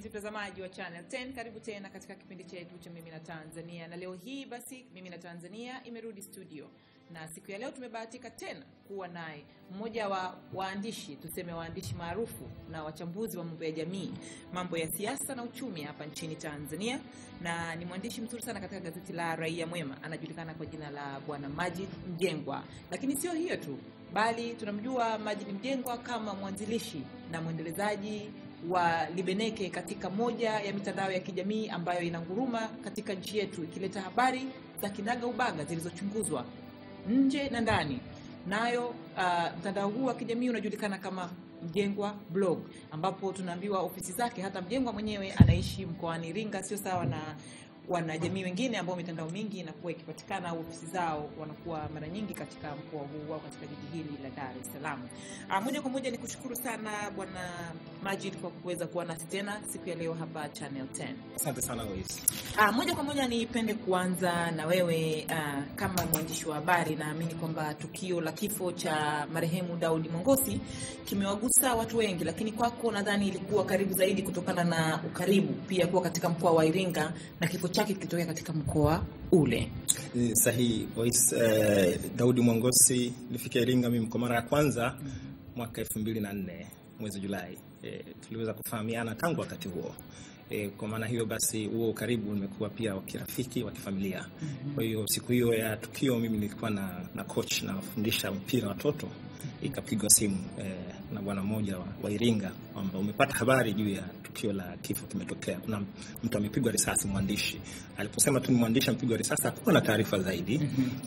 mtazamaji wa Channel 10, karibu tena katika kipindi chetu cha Mimi na Tanzania, na leo hii basi Mimi na Tanzania imerudi studio, na siku ya leo tumebahatika tena kuwa naye mmoja wa waandishi, tuseme waandishi maarufu na wachambuzi wa mambo ya jamii, mambo ya siasa na uchumi hapa nchini Tanzania, na ni mwandishi mzuri sana katika gazeti la Raia Mwema. Anajulikana kwa jina la Bwana Majid Mjengwa, lakini sio hiyo tu, bali tunamjua Majid Mjengwa kama mwanzilishi na mwendelezaji wa Libeneke katika moja ya mitandao ya kijamii ambayo inanguruma katika nchi yetu ikileta habari za kinaga ubaga zilizochunguzwa nje na ndani. Nayo uh, mtandao huu wa kijamii unajulikana kama Mjengwa Blog, ambapo tunaambiwa ofisi zake, hata Mjengwa mwenyewe anaishi mkoani Iringa, sio sawa na wanajamii wengine ambao mitandao mingi inakuwa ikipatikana au ofisi zao wanakuwa mara nyingi katika mkoa huu au katika jiji hili la Dar es Salaam. Ah, moja kwa moja ni kushukuru sana Bwana Majid kwa kuweza kuwa nasi tena siku ya leo hapa Channel 10. Asante sana Lois. Ah, moja kwa moja nipende kuanza na wewe ah, kama mwandishi wa habari. Naamini kwamba tukio la kifo cha marehemu Daudi Mongosi kimewagusa watu wengi, lakini kwako nadhani ilikuwa karibu zaidi kutokana na ukaribu pia kuwa katika mkoa wa Iringa na kifo chake kilitokea katika mkoa ule. Ni sahihi Lois. Eh, Daudi Mwangosi nilifika Iringa mimi kwa mara ya kwanza mwaka elfu mbili na nne mwezi Julai. Eh, tuliweza kufahamiana tangu wakati huo. E, kwa maana hiyo basi huo ukaribu umekuwa pia wa kirafiki wa kifamilia. Kwa hiyo siku hiyo ya tukio mimi nilikuwa na, na coach na wafundisha mpira watoto, ikapigwa simu e, na bwana mmoja wa, wa Iringa kwamba umepata habari juu ya tukio la kifo kimetokea, kuna mtu amepigwa risasi, mwandishi. Aliposema tu ni mwandishi amepigwa risasi, hakuwa na taarifa zaidi.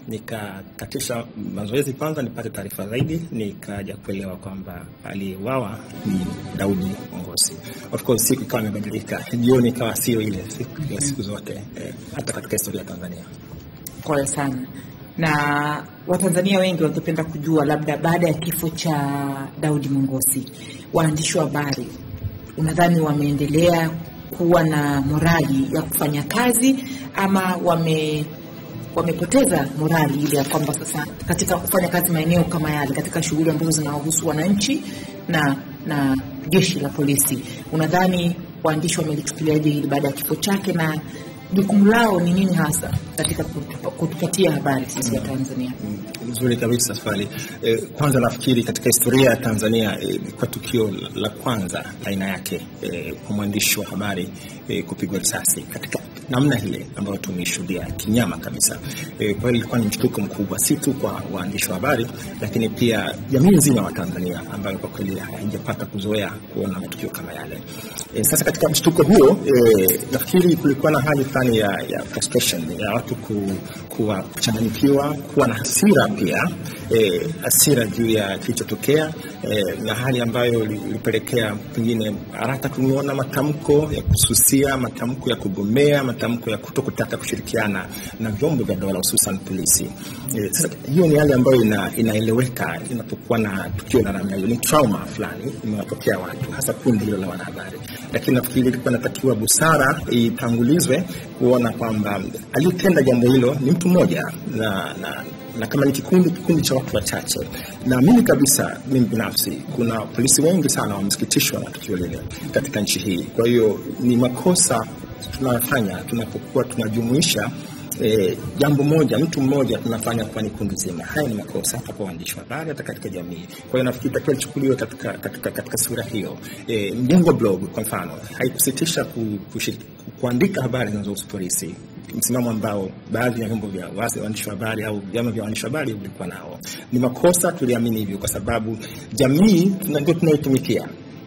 Nikakatisha mazoezi kwanza nipate taarifa zaidi, nikaja kuelewa kwamba aliyeuawa ni Daudi Mongosi. Of course siku ikawa imebadilika, jioni ikawa sio ile siku ya siku zote eh, hata katika historia ya Tanzania. Pole sana. Na Watanzania wengi wangependa kujua, labda baada ya kifo cha Daudi Mongosi, waandishi wa habari unadhani wameendelea kuwa na morali ya kufanya kazi ama wame wamepoteza morali ile ya kwamba sasa katika kufanya kazi maeneo kama yale, katika shughuli ambazo zinawahusu wananchi na na jeshi la polisi, unadhani waandishi wamelichukuliaje hili baada ya kifo chake na jukumu lao ni nini hasa katika kutupa- kutupatia habari sisi wa Tanzania? Nzuri kabisa swali. Eh, kwanza nafikiri katika historia ya Tanzania eh, kwa tukio la kwanza aina yake eh, kwa mwandishi wa habari eh, kupigwa risasi katika namna ile ambayo tumeishuhudia kinyama kabisa. Eh, kwa hiyo ilikuwa ni mshtuko mkubwa, si tu kwa waandishi wa habari, lakini pia jamii nzima wa Tanzania ambayo kwa kweli haijapata kuzoea kuona matukio kama yale. Eh, sasa katika mshtuko huo eh, nafikiri kulikuwa na hali fulani ya, ya frustration ya watu ku, kuwa kuchanganyikiwa, kuwa na hasira pia eh, hasira juu ya kilichotokea eh, na hali ambayo ili- ilipelekea pengine haraka tumeona matamko ya kususia, matamko ya kugomea, matamko ya kuto kutaka kushirikiana na vyombo vya dola hususan polisi. Eh, sasa hiyo ni hali ambayo ina, inaeleweka inapokuwa na tukio la namna hiyo, ni trauma fulani imewatokea watu, hasa kundi hilo la wanahabari, lakini nafikiri ilikuwa inatakiwa busara itangulizwe kuona kwamba aliyetenda jambo hilo ni mtu mmoja na, na na kama ni kikundi kikundi cha watu wachache. Naamini kabisa mimi binafsi, kuna polisi wengi sana wamesikitishwa na tukio lile katika nchi hii. Kwa hiyo ni makosa tunayofanya tunapokuwa tunajumuisha E, jambo moja mtu mmoja tunafanya kuwa ni kundi zima. Haya ni makosa hata kwa waandishi wa habari, hata katika jamii. Kwa hiyo nafikiri takiwa lichukuliwe katika, katika, katika sura hiyo. E, Mjengwa blog kwa mfano haikusitisha ku, kushiriki, kuandika habari zinazohusu polisi msimamo ambao baadhi ya vyombo vya wasi- waandishi wa habari au vyama vya waandishi wa habari vilikuwa nao. Ni makosa, tuliamini hivyo kwa sababu jamii tuna- ndio tunaitumikia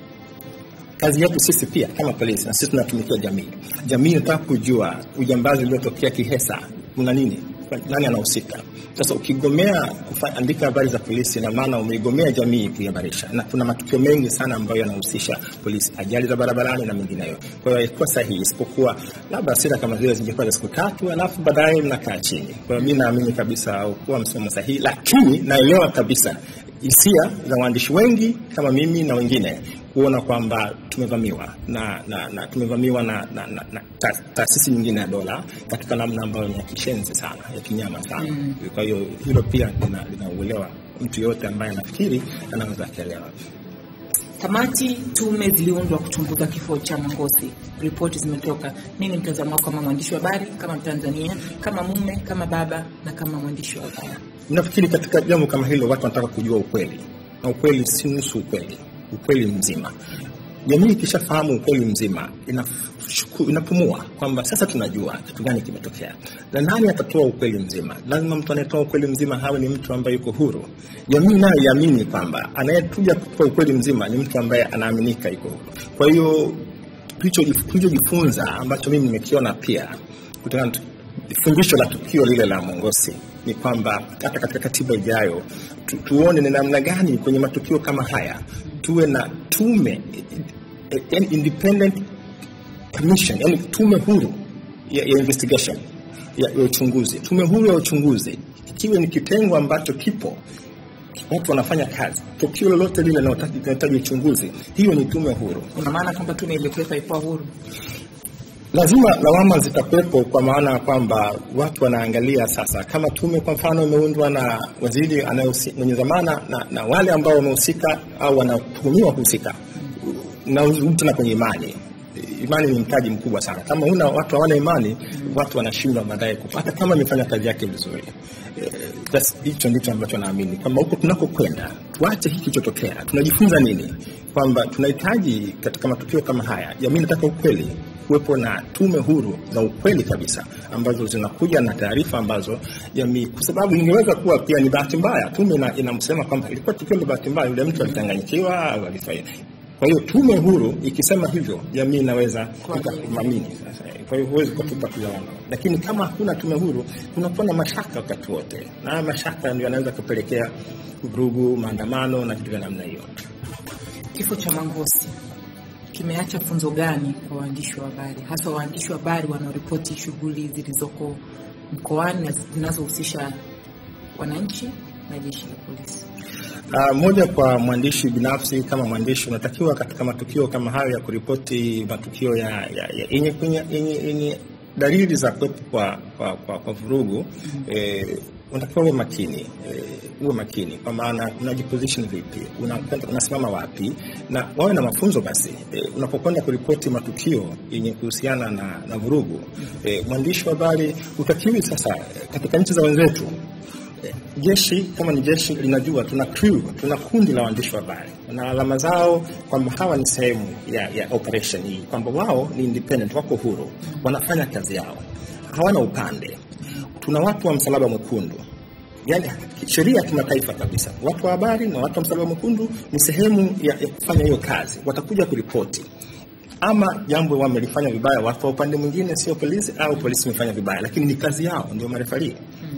kazi yetu sisi pia kama polisi, na sisi tunatumikia jamii. Jamii inataka kujua ujambazi uliotokea Kihesa kuna nini, nani anahusika. Sasa ukigomea kuandika habari za polisi, na maana umeigomea jamii kuihabarisha, na kuna matukio mengi sana ambayo yanahusisha polisi, ajali za barabarani na mengineyo. Kwa hiyo haikuwa sahihi, isipokuwa labda hasira kama zile zingekuwa za siku tatu, alafu baadaye mnakaa chini. Kwa hiyo mi naamini kabisa haukuwa msimamo sahihi, lakini naelewa kabisa hisia za waandishi wengi kama mimi na wengine kuona kwamba tumevamiwa na, na, na tumevamiwa na, na, na, na ta- taasisi nyingine ya dola katika namna ambayo ni ya kishenzi sana ya kinyama sana mm. Kwa hiyo hilo pia linauelewa mtu yoyote ambaye anafikiri anaweza akaelewa. kamati tume ziliundwa kuchunguza kifo cha Mwangosi, ripoti zimetoka. Nini mtazamo wako kama mwandishi wa habari, kama Mtanzania, kama mume, kama baba na kama mwandishi wa habari? Nafikiri katika jambo kama hilo watu wanataka kujua ukweli, na ukweli si nusu ukweli, ukweli mzima. Jamii ikishafahamu ukweli mzima inashuku- inapumua kwamba sasa tunajua kitu gani kimetokea, na nani atatoa ukweli mzima. Lazima mtu anayetoa ukweli mzima hawe ni mtu ambaye yuko huru. Jamii nayo iamini kwamba anayekuja kutoa ukweli mzima ni mtu ambaye anaaminika yuko huru. Kwa hiyo tulicho- tulichojifunza ambacho mimi nimekiona pia kutokana na fundisho la tukio lile la Mongosi ni kwamba hata katika katiba ijayo tu, tuone ni namna gani kwenye matukio kama haya tuwe na tume eh, eh, independent commission, yani tume huru ya, ya investigation ya, ya uchunguzi. Tume huru ya uchunguzi ikiwe ni kitengo ambacho kipo watu wanafanya kazi, tukio lolote lile linahitaji linahitaji uchunguzi, hiyo ni tume huru. Una maana kwamba tume iliyokuwepo haikuwa huru? lazima lawama zitakuwepo kwa maana ya kwamba watu wanaangalia sasa kama tume kwa mfano imeundwa na waziri anayehusi- mwenye dhamana na, na wale ambao wamehusika au wanatuhumiwa kuhusika narudi tena kwenye imani imani ni mtaji mkubwa sana kama una watu hawana imani watu wanashindwa baadaye kupata kama imefanya kazi yake vizuri Eh, that's- hicho ndicho ambacho naamini kwamba huko tunakokwenda tuache hiki kilichotokea tunajifunza nini kwamba tunahitaji katika matukio kama haya jamii inataka ukweli kuwepo na tume huru za ukweli kabisa ambazo zinakuja na taarifa ambazo jamii, kwa sababu ingeweza kuwa pia ni bahati mbaya. Tume ina- inamsema kwamba ilikuwa tukio la bahati mbaya, yule mtu alitanganyikiwa au alifanya. Kwa hiyo tume huru ikisema hivyo, jamii inaweza kuamini. Sasa kwa hiyo huwezi kutupa tu lawama, lakini kama hakuna tume huru, kunakuwa na mashaka wakati wote, na haya mashaka ndio yanaweza kupelekea vurugu, maandamano na vitu vya namna hiyo. Kifo cha Mwangosi kimeacha funzo gani kwa waandishi wa habari, hasa waandishi wa habari wanaoripoti shughuli zilizoko mkoani na zinazohusisha wananchi na jeshi la polisi? Uh, moja kwa mwandishi binafsi, kama mwandishi unatakiwa katika matukio kama hayo ya kuripoti matukio ya ya- ya- yenye yenye- yenye yenye dalili za kuwepo kwa, kwa, kwa, kwa vurugu eh, unatakiwa uwe makini eh, uwe makini kwa maana unajiposition vipi, unakwenda unasimama wapi, na wawe na mafunzo basi. Eh, unapokwenda kuripoti matukio yenye kuhusiana na, na vurugu eh, mwandishi wa habari utakiwi sasa, eh, katika nchi za wenzetu jeshi kama ni jeshi linajua tuna crew, tuna kundi la waandishi wa habari na alama zao kwamba hawa ni sehemu ya, ya operation hii, kwamba wao ni independent, wako huru, wanafanya kazi yao, hawana upande. Tuna watu wa msalaba mwekundu, yani sheria ya kimataifa kabisa. Watu wa habari na watu wa msalaba mwekundu ni sehemu ya, ya kufanya hiyo kazi, watakuja kuripoti ama jambo wamelifanya vibaya watu wa upande mwingine, sio polisi, au polisi imefanya vibaya, lakini ni kazi yao, ndio marefarii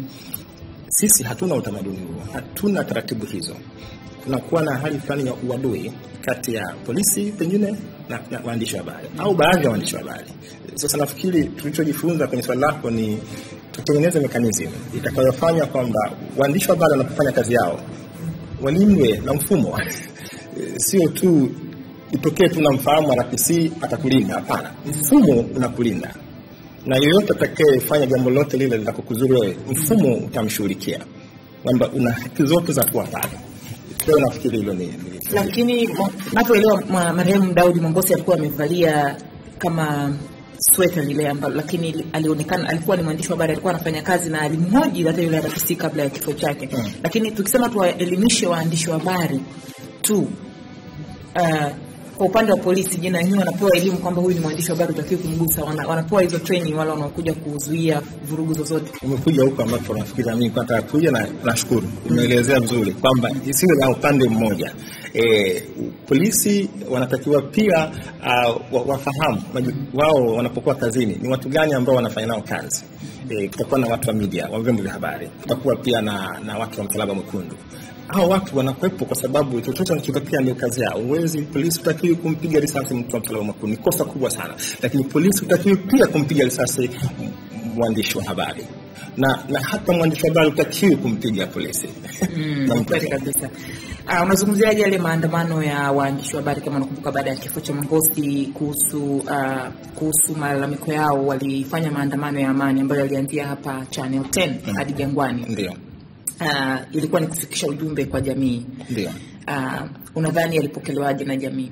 sisi hatuna utamaduni huo, hatuna taratibu hizo. Kunakuwa na hali fulani ya uadui kati ya polisi pengine na, na waandishi wa habari au baadhi ya waandishi wa habari. Sasa nafikiri tulichojifunza kwenye swali lako ni tutengeneze mekanizmu itakayofanya kwamba waandishi wa habari wanapofanya kazi yao walindwe na mfumo sio tu itokee tu namfahamu RPC atakulinda. Hapana, mfumo unakulinda na yeyote atakayefanya jambo lote lile litakokuzuru wewe, mfumo utamshughulikia, kwamba una haki zote za kuwa pale. Kwa hiyo nafikiri hilo ni ni- Lakini napoelewa ma- marehemu Daudi Mongosi alikuwa amevalia kama sweta lile ambalo, lakini alionekana alikuwa ni mwandishi wa habari, alikuwa anafanya kazi na alimhoji hata yule RPC kabla ya kifo chake. Mm. Lakini tukisema tuwaelimishe waandishi wa habari tu uh, kwa upande wa polisi, je, na wenyewe wanapewa elimu kwamba huyu ni mwandishi wa habari, utakiwa kumgusa? Wana, wanapewa hizo training wale wanaokuja kuzuia vurugu zozote? umekuja huko ambapo nafikiri mimi kwa nataka kuja na nashukuru umeelezea vizuri kwamba isiwe na upande mmoja. E, polisi wanatakiwa pia uh, wa- wafahamu maju- wao wanapokuwa kazini ni watu gani ambao wanafanya nao kazi. E, kutakuwa na watu wa media wa vyombo vya habari, kutakuwa pia na, na watu wa msalaba mwekundu hao watu wanakuwepo kwa sababu chochote wanachotokea ndio kazi yao. Uwezi polisi utakiwi kumpiga risasi mtu wa msalaba mwekundu, ni kosa kubwa sana, lakini polisi utakiwi pia kumpiga risasi m- mwandishi wa habari na, na hata mwandishi wa habari utakiwi kumpiga polisi Mm, Na ni mtu- kweli kabisa. Uh, unazungumziaje yale maandamano ya waandishi wa habari kama unakumbuka, baada ya kifo cha Mongosi kuhusu uh, kuhusu malalamiko yao, walifanya maandamano ya amani ambayo yalianzia hapa Channel 10 hadi Jangwani. ndio Uh, ilikuwa ni kufikisha ujumbe kwa jamii. ndio uh, unadhani yalipokelewaje na jamii?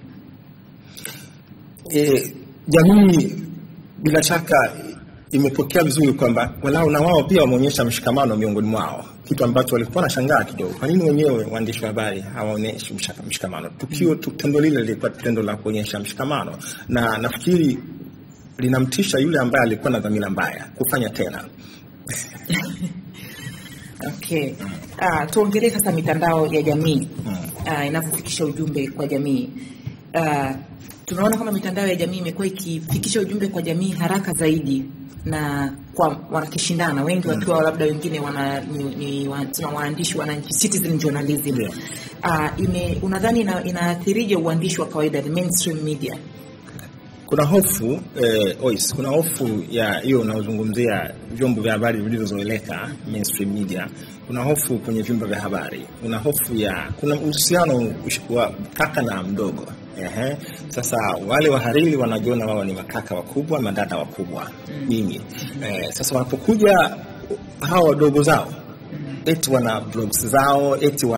e, jamii bila shaka imepokea vizuri kwamba walau na wao pia wameonyesha mshikamano miongoni mwao, kitu ambacho walikuwa wanashangaa kidogo. Kwa nini wenyewe waandishi wa habari hawaonyeshi mshaka- mshikamano? Tukio tu, tendo lile lilikuwa tendo la kuonyesha mshikamano, na nafikiri linamtisha yule ambaye alikuwa na dhamira mbaya kufanya tena. Okay. Uh, tuongelee sasa mitandao ya jamii uh, inavyofikisha ujumbe kwa jamii. Uh, tunaona kama mitandao ya jamii imekuwa ikifikisha ujumbe kwa jamii haraka zaidi na kwa wanakishindana wengi wakiwa labda wengine wana ni, ni wa- tuna waandishi wananchi citizen journalism Yeah. uh, ime, unadhani ina, inaathirije uandishi wa kawaida the mainstream media kuna hofu eh, Ois, kuna hofu ya hiyo unaozungumzia vyombo vya habari vilivyozoeleka mainstream media. Kuna hofu kwenye vyombo vya habari, kuna hofu ya kuna uhusiano ush- wa kaka na mdogo. Ehe. Sasa wale wahariri wanajiona wao ni makaka wakubwa, madada wakubwa nyingi. Eh, sasa wanapokuja hawa wadogo zao eti wana blogs zao eti